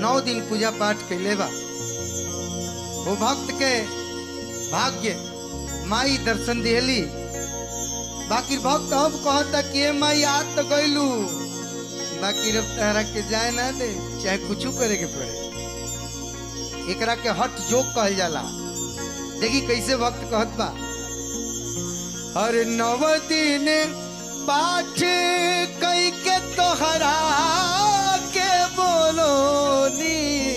नौ दिन पूजा पाठ कैले बा वो भक्त के भाग्य माई दर्शन दिहली बाकी भक्त अब कहता कि ए माई आज तो गइलू बाकी रब तहरा के जाए ना दे चाहे कुछ करे के पड़े एकरा के हट जोक कहल जाला देखी कैसे भक्त कहत बा अरे नव दिन पाठ कई के तोहरा के बोलो नी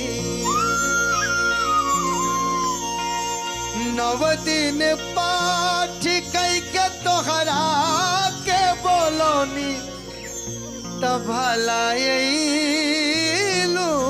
नव दिन पाठ कई के तोहरा के बोलो नी तब भला अइलू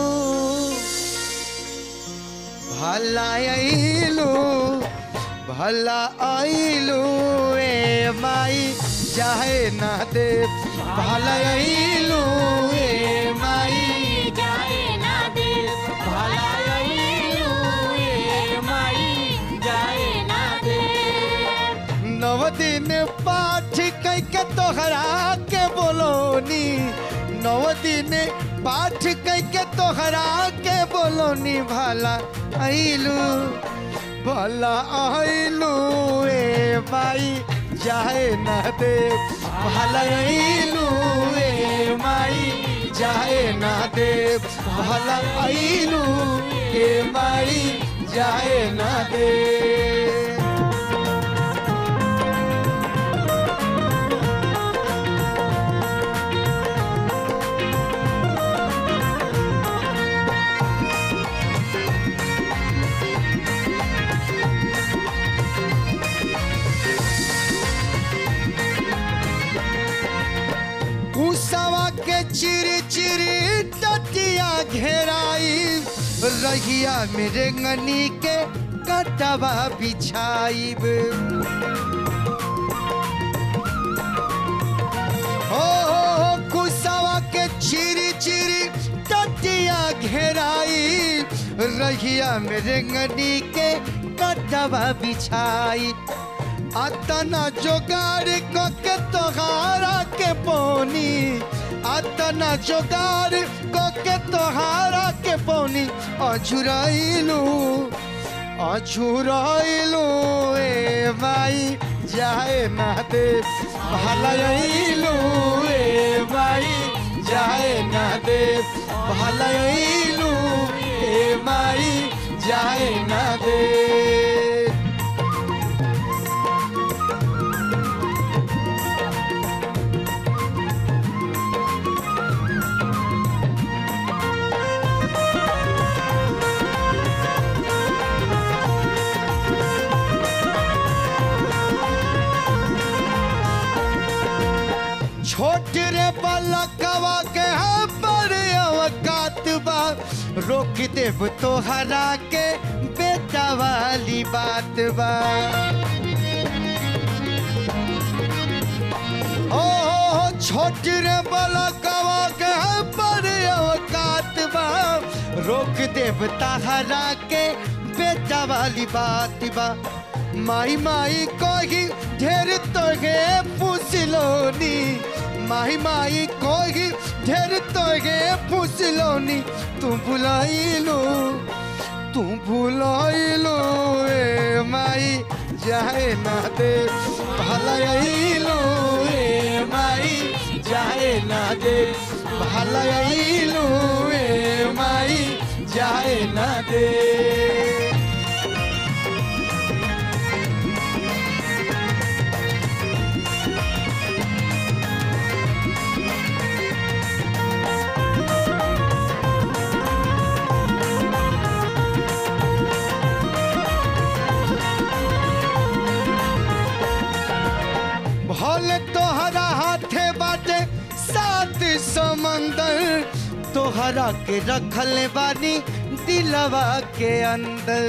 भला अइलू भला अइलू ए माई चाहे ना दे भला अइलू ए माई जाए ना दे भला अइलू ए माई जाए ना दे नव दिन पाठ कई के तोहरा के बोलोनी नव दिन पाठ कई के तोहरा के बोलोनी भला अइलू भला अइलू ए माई जाए ना दे भला अइलू ए माई जाए ना दे भला अइलू ए माई जाए ना दे उसावा के चिरी चिरी टटिया घेराई रहिया मेरे ngनी के कटवा बिछाइब हो हो हो कुसावा के चिरी चिरी टटिया घेराई रहिया मेरे ngनी के कटवा बिछाई अतना जोगाड़ क के तोहारा के पौनी अतना जोगाड़ क के तोहारा के पौनी अझुराइलू अझुराइलू ए माई जाए ना दे भलाइलू ए माई जाए ना दे भलाइलू ए माई जाए ना दे छोट रे पलकवा के पर अवकात बा रोक देव तोहरा के बेटा वाली बात बा ओ छोट रे पलकवा के पर अवकात बा रोक देव तोहरा के बेटा वाली बात बा माई माई कही ढेर तोगे फुसलोनी माई माई कही ढेर तोगे फुसलोनी तू भुलाइलो तू भुलाइलो ए माई जाए ना दे भलाइलो ए माई जाए ना दे भलाइलो ए माई जाए ना दे भले तोहरा हाथे बाटे सात समंदर तोहरा के रखल बानी दिलवा के अंदर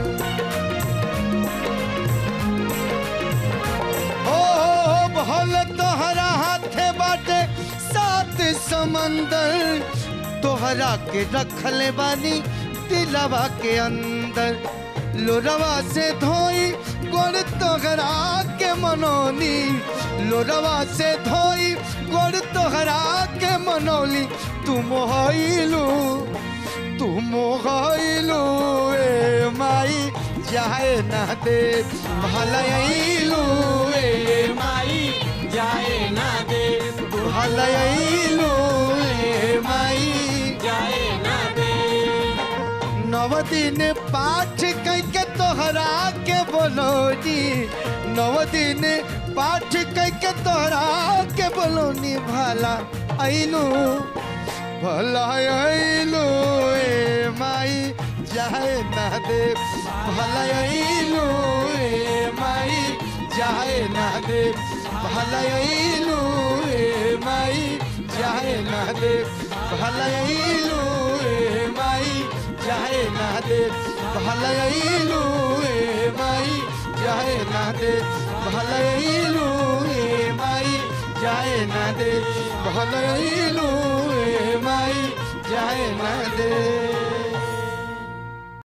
ओ भले तोहरा हाथे बाटे सात समंदर तोहरा के रखल बानी दिलवा के अंदर लोरवा से धोई गोड़ तोहरा के मनोनी लोरवा से धोई गोड़ तोहरा के मनौली तुम होइलू तू मोहलू ए माई जाए ना दे भलैलू ए माई जाए ना दे भलैलू ए माई जाए ना दे नव दिन पाठ कैके तोहरा के बोलोनी नव दिन पाठ कैके तोहरा के बोलोनी भला ऐलू भला ऐलू ए माई जाए ना दे भला ऐलू ए माई जाए ना दे भला ऐलू ए माई जाए ना दे भला ऐलू ए माई जाए ना दे भलैलू ए माई जाए ना दे भलैलू ए माई जाए ना दे भलैलू ए माई जाए ना दे